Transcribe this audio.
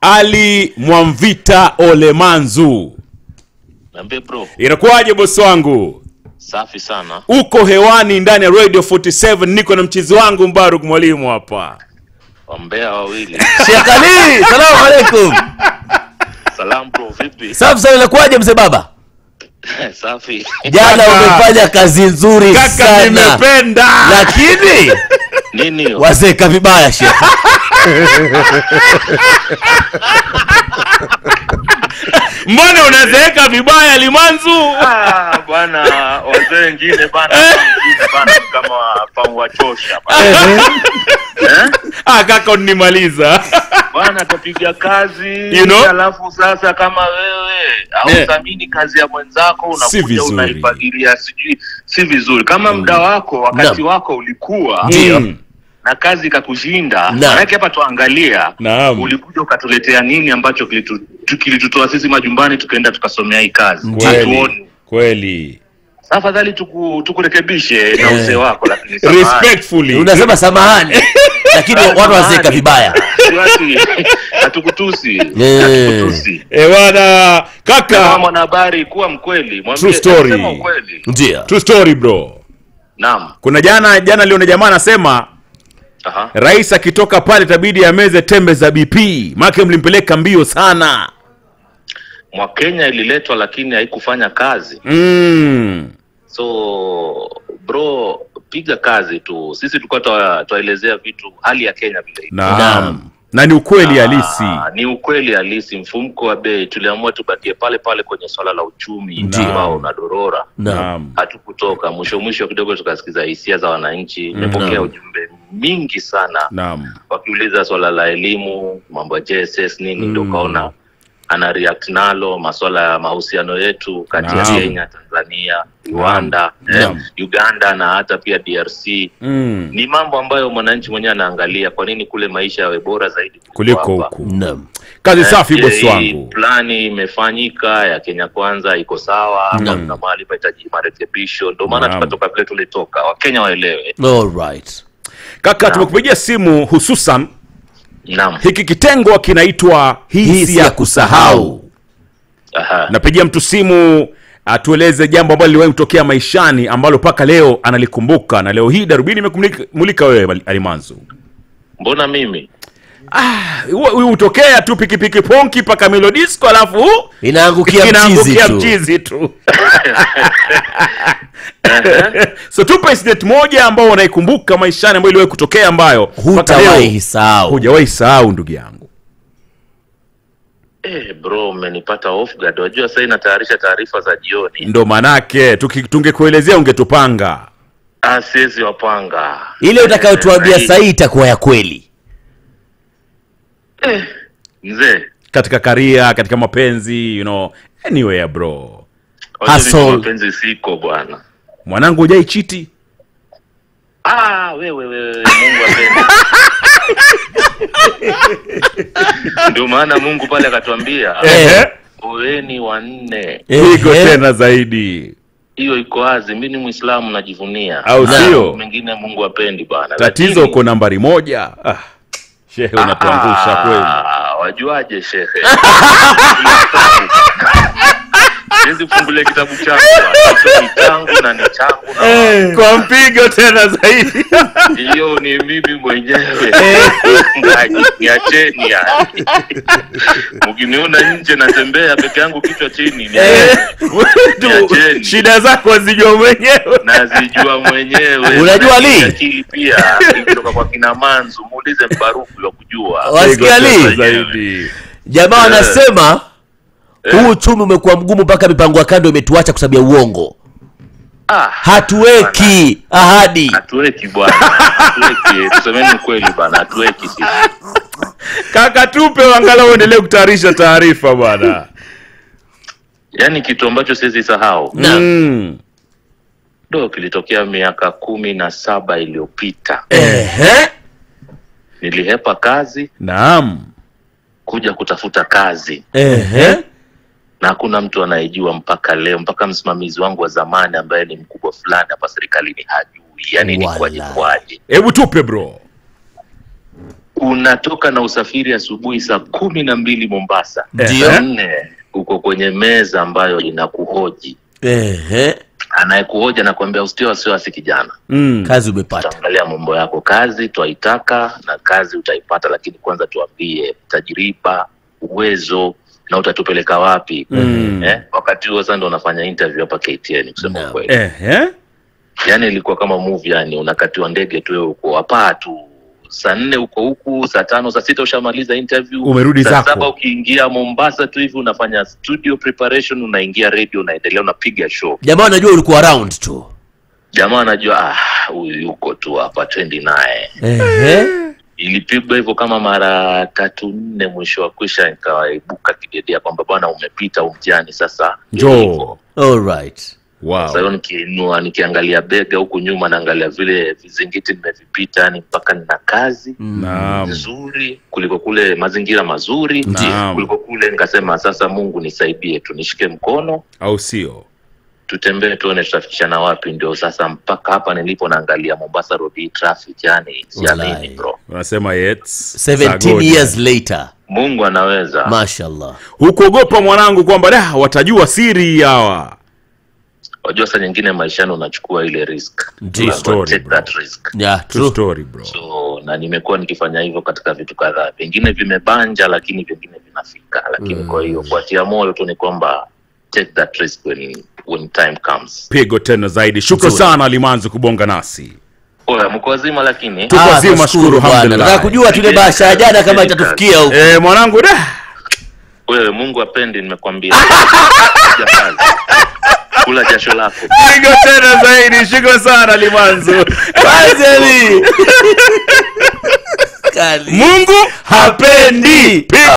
ali mwamvita olemanzu Niambie bro, inakuwaje bosi wangu safi sana. uko hewani ndani ya radio 47 niko na mchizi wangu mbaruk mwalimu hapa Wambea wawili. Sheikh Ali, salamu alaikum. Salam bro, vipi? Safi sana, inakuwaje mzee baba? safi. Jana Kaka. umefanya kazi nzuri kaka sana, nimependa lakini Nini hiyo? wazeka vibaya Sheikh. mbona unazeeka vibaya limanzu Ah, bwana wazee wengine bana wengine bana kama pamwachosha bana. Eh? ah, kaka unimaliza Bwana kapiga kazi You know? alafu sasa kama wewe Eh. hauthamini kazi ya mwenzako Si unakuja vizuri. unaifagilia sijui si vizuri kama muda wako wakati Naam. wako ulikuwa Mm. na kazi ikakushinda Naam. manake hapa tuangalia Naam. ulikuja ukatuletea nini ambacho kilitu- tu- kilitutoa sisi majumbani tukaenda tukasomea hii kazi kweli Hatuoni. kweli Sasa afadhali tuku, tukurekebishe na uzee wako lakini samahani. respectfully Unasema samahani, lakini watu wazeka vibaya. Si watu- hatukutusi Eh. hatukutusi Eh, bwana kama kaka mwanahabari kuwa mkweli mwambie- True story. sema ukweli Ndio. true story bro naam kuna jana jana liona jamaa anasema Aha. rais akitoka pale tabidi ameze tembe za bp maake mlimpeleka mbio sana mwakenya ililetwa lakini haikufanya kazi mm. so bro piga kazi tu sisi tulikuwa twa- twaelezea vitu hali ya kenya vile iko. naam Naam. na ni ukweli Ah, halisi ni ukweli halisi mfumko wa bei tuliamua tubakie pale pale kwenye swala la uchumi Ndio. ambao unadorora Naam. naam hatukutoka mwisho mwisho kidogo tukasikiza hisia za wananchi imepokea Naam. ujumbe mingi sana naam wakiuliza swala la elimu mambo ya jss nini ndo Mm. ukaona ana react nalo maswala ya mahusiano yetu kati ya Naam. kenya tanzania rwanda eh, Naam. uganda na hata pia drc mm. ni mambo ambayo mwananchi mwenyewe anaangalia kwa nini kule maisha yawe bora zaidi kuliko hapa. huku Naam. kazi safi Je, bosi hii wangu plani imefanyika ya kenya kwanza iko sawa ama Naam. kuna mahali pahitaji marekebisho ndio maana Naam. tukatoka vile tulitoka wakenya waelewe All right. kaka Naam. tumekupigia simu hususan naam hiki kitengo kinaitwa hisi ya kusahau Aha. napigia mtu simu atueleze jambo ambalo liliwahi kutokea maishani ambalo mpaka leo analikumbuka na leo hii darubini imekumulika wewe alimanzu mbona mimi huyu hutokea tu pikipiki ponki mpaka melodisco alafu Inaangukia mchizi inaangukia tu. mchizi tu so tupe incident moja ambao unaikumbuka maishani ambayo iliwahi kutokea ambayo mpaka leo Hutawahi sahau. hujawahi sahau ndugu yangu Eh, bro umenipata off guard. Wajua sasa inatayarisha taarifa za jioni. ndo manake tuki- tungekuelezea ungetupanga Ah, siwezi wapanga. Ile utakayotuambia Eh, sahii itakuwa ya kweli. Eh, mzee. katika karia katika mapenzi you know anywhere bro wajua Hustle. mimi mapenzi siko bwana. mwanangu hujai chiti Ah, wewe wewe Mungu apende. Ndio maana Mungu pale akatuambia Ehe. oeni wanne. pigo Ehe. tena zaidi Hiyo iko wazi. Mimi ni Muislamu najivunia. Au Na sio? Mengine Mungu apendi bwana. tatizo Lakini- uko nambari moja ah, shehe unatuangusha kweli Ah, wajuaje shehe siwezi kufungulia kitabu changu hicho ni changu na ni changu na kwa mpigo tena zaidi hiyo ni mimi mwenyewe Ngaji, niacheni yani mkiniona nje natembea peke yangu kichwa chini ni Tu, Niacheni. shida zako wazijua mwenyewe nazijua mwenyewe Unajua Na li? akili pia hii kutoka kwa kina manzu muulize mbaruku wa kujua Wasikia Pigo tena li? zaidi Jamaa Eh. wanasema Eh. huu uchumi umekuwa mgumu mpaka mipango ya kando imetuacha kwa sababu ya uongo. ah, Hatuweki ahadi. hatuweki bwana hatuweki tusemeni ukweli bwana hatuweki sisi kaka tupe angalau uendelee kutayarisha taarifa bwana yaani kitu ambacho siwezi sahau Naam. mm. ndo kilitokea miaka kumi na saba iliyopita Ehe. nilihepa kazi naam kuja kutafuta kazi Ehe. na hakuna mtu anayejua mpaka leo mpaka msimamizi wangu wa zamani ambaye ni mkubwa fulani hapa serikalini hajui yaani ni kwaje Walai. kwaje hebu tupe bro unatoka na usafiri asubuhi saa kumi na mbili Mombasa, Ndio. saa nne uko kwenye meza ambayo inakuhoji. Ehe, Anayekuhoji anakuambia usitio wasiwasi kijana, Mm. kazi umepata. tutaangalia mambo yako, kazi twaitaka na kazi utaipata, lakini kwanza tuambie tajriba, uwezo na utatupeleka wapi? Mm. Eh, wakati huo sasa ndo unafanya interview hapa KTN kusema Naam. kweli. Ehe. yani ilikuwa kama movie yani unakatiwa ndege tu wewe uko hapa tu saa nne uko huku saa tano saa sita ushamaliza interview Umerudi saa zako. saba ukiingia mombasa tu hivi unafanya studio preparation unaingia radio unaendelea unapiga show Jamaa anajua ulikuwa around tu. jamaa anajua ah huyu yuko tu hapa twendi naye Ehe. ilipigwa hivyo kama mara tatu nne mwisho wa kwisha nikawaibuka kidedea kwamba bwana umepita umjani sasa ndio Njoo. hivyo. All right. Wow. Sasa hiyo nikiinua nikiangalia bega huku nyuma naangalia vile vizingiti nimevipita yani mpaka nina kazi Naam. nzuri kuliko kule mazingira mazuri Naam. kuliko kule nikasema sasa mungu nisaidie tu nishike mkono Au sio? tutembee tuone tutafikishana wapi ndio sasa mpaka hapa nilipo naangalia mombasa road hii traffic yani siamini Wallahi. bro Unasema yet. 17 years later. mungu anaweza Mashallah. Hukuogopa mwanangu kwamba da watajua siri hawa. wajua saa nyingine maishani unachukua ile risk Ndio. Lazima Story, take bro. that risk Yeah, True true. story bro. so na nimekuwa nikifanya hivyo katika vitu kadhaa vingine vimebanja lakini vingine vinafika lakini kwa hiyo kuatia moyo tu ni kwamba take that risk when, when time comes Pigo tena zaidi. Shukran Nzuri. sana Alimanzi kubonga nasi. oya mko wazima lakini Tuko Ah, wazima, tunashukuru shukuru, bwana. alhamdulillah. Nataka kujua tule bahasha ya jana kama itatufikia huko. Eh, mwanangu da. wewe mungu apendi nimekwambia Piga kazi. kula jasho lako Pigo tena zaidi. Shukran sana Alimanzi. Kazi Ali. Kali. Mungu hapendi. Pigo